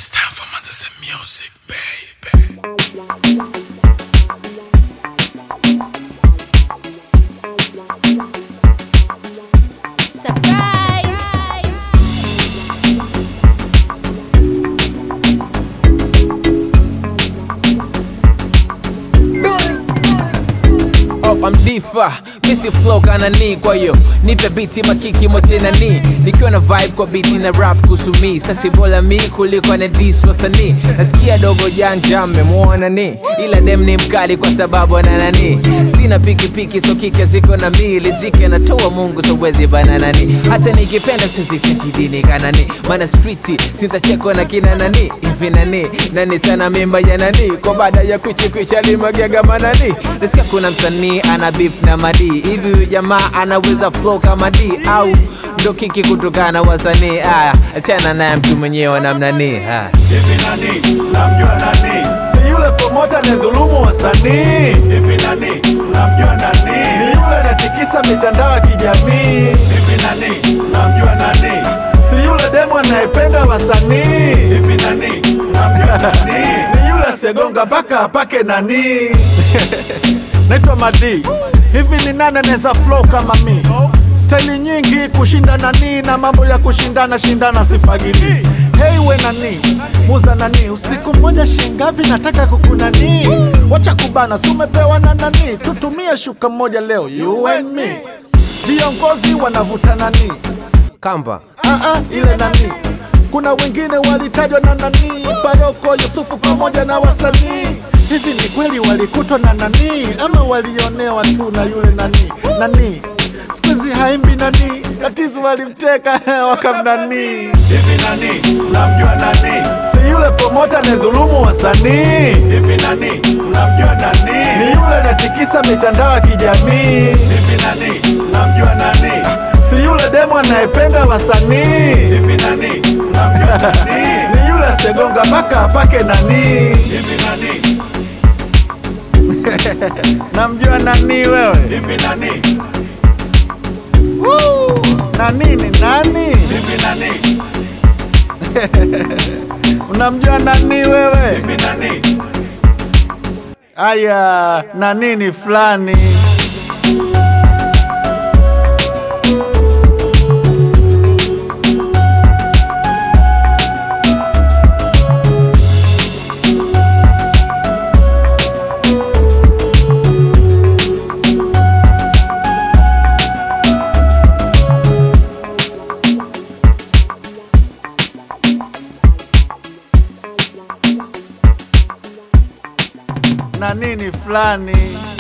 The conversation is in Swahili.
It's time for Manchester music, baby. Surprise! Oh, I'm difa misi flow kana ni kwa hiyo nipe biti makiki mote na ni nikiwa na vibe kwa biti na rap kuhusu mi sasi bora mi kuliko na dis wasanii nasikia dogo janja mmemwona ni ila dem ni mkali kwa sababu ana nani sina pikipiki so kike ziko na mi lizike natoa mungu so wezi bananani hata nikipenda sizisitidini kanani mana streeti sintachekwa na kina nani hivi nani nani sana mimba ya nani kwa baada ya kwichikwicha limagega manani nasikia kuna msanii ana beef na madi hivi huyu jamaa anaweza flow kama d au ndo kiki kutokana na wasanii aya achana naye mtu mwenyewe namnani haya Hivi nani? Namjua nani? si yule promota anayedhulumu wasanii Hivi nani? Namjua ni nani? yule anatikisa mitandao ya kijamii Hivi nani? Namjua nani? si yule demo anayependa wasanii Hivi nani? Namjua nani? ni yule asiyegonga mpaka apake nani naitwa madi hivi ni nani anaweza flow kama mi staili nyingi kushinda nani na mambo ya kushindana shindana sifagili hei we nani muza nani usiku mmoja shingapi nataka kukunani wacha kubana si umepewa na nani tutumie shuka mmoja leo you and me viongozi wanavuta nani kamba Ah, ah, ile nani kuna wengine walitajwa na nani paroko yusufu pamoja na wasanii hivi ni kweli walikutwa na nani ama walionewa tu na yule nani nani skuizi haimbi nani tatizo walimteka wakamnani Hivi nani? Namjua nani? si yule promota anayedhulumu wasanii Hivi nani? Namjua ni nani? yule anatikisa mitandao ya kijamii Hivi nani? Namjua nani? si yule demo anayependa wasanii Hivi nani? Namjua nani? ni yule asiyegonga mpaka apake nani Hivi nani? namjua nani wewe Hivi nani? Woo! nani ni nani Hivi nani? unamjua nani wewe Hivi nani? aya nani ni fulani nani ni fulani